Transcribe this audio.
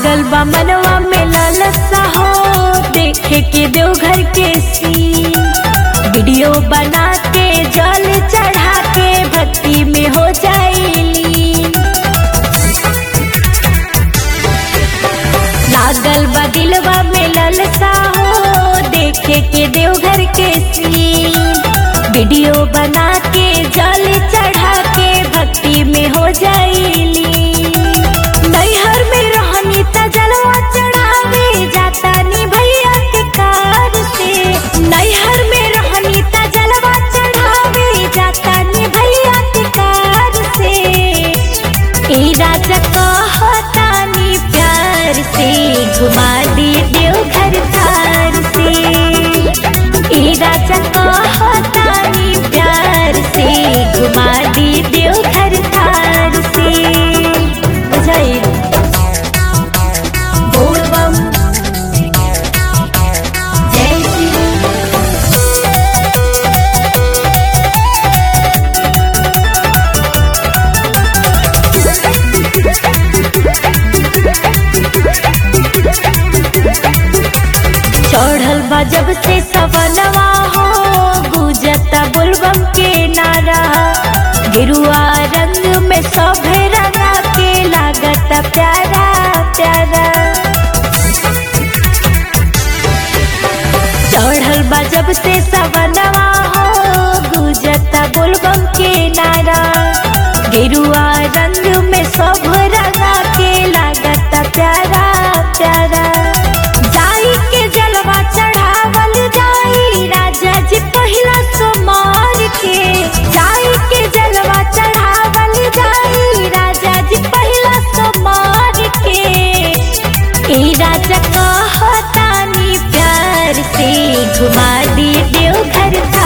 लागल बा मनवा में लालसा हो देखे के देवघर के सीन वीडियो बना के जल चढ़ा के भक्ति में हो जाइली लागल बा दिलवा में लालसा हो देखे के देवघर के सीन वीडियो बना के जल चढ़ा के भक्ति में हो जाइली नैहर में रहनी त जलवा चढ़ावे जाता नी भैया के कार से नैहर में रहनी त जलवा चढ़ावे जाता नी भैया के कार से ए राजा कहतानी प्यार से घुमा दी देवघर थार से ए राजा कहतानी प्यार से घुमा दी देवघर थार से बुझाइल बोल बम जय श्री चढ़ल बा जब से सवनवा हो गुजता बुलबम के नारा गिरुआ रंग में सभे रंगा के लागत प्यारा प्यारा चढ़ल बा जब से सवनवा हो गुजता बुलबम के नारा गिरुआ रंग में सब रंगा के लागत प्यारा प्यारा जाई के जलवा चढ़ावल जाई राजा जी पहिला सोमार के जाई के जलवा चढ़ावल जाई राजा जी पहिला सोमार के ए राजा कहतानी प्यार से घुमा दी देवघर